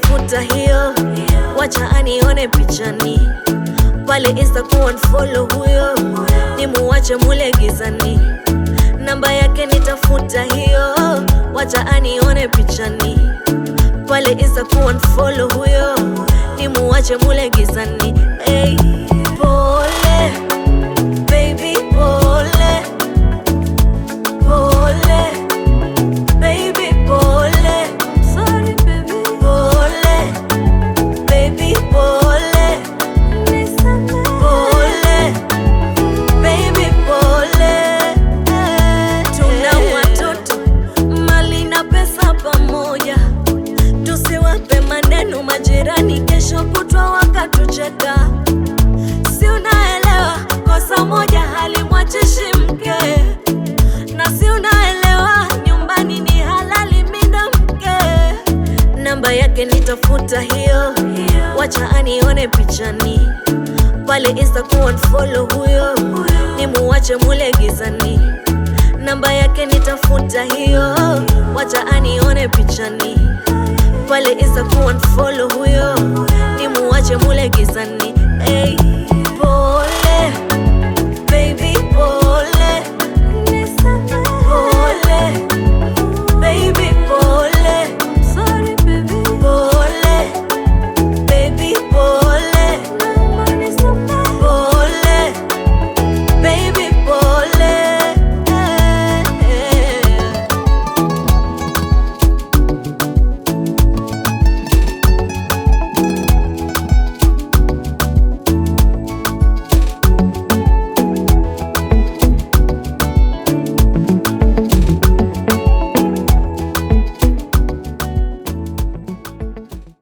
nitafuta hiyo, wacha anione pichani pale Insta kuunfollow huyo, nimuache mule gizani. Namba yake nitafuta hiyo, wacha anione pichani pale Insta kuunfollow huyo, nimuache mule gizani. Hey, pole baby, pole pole baby, pole. Sorry baby, pole baby, pole. Nisamehe. Pole baby, pole. Tuna watoto mali na pesa pamoja, tusiwape maneno majirani, kesho kutwa wakatucheka. Si unaelewa kosa moja halimwachishi mke, na si unaelewa nyumbani ni halali mina mke. Namba yake nitafuta hiyo, wacha anione pichani pale Insta kuunfollow huyo, nimuache mule gizani. Namba yake nitafuta hiyo, wacha anione pichani pale Insta kuunfollow huyo, nimuache mule gizani. Hey.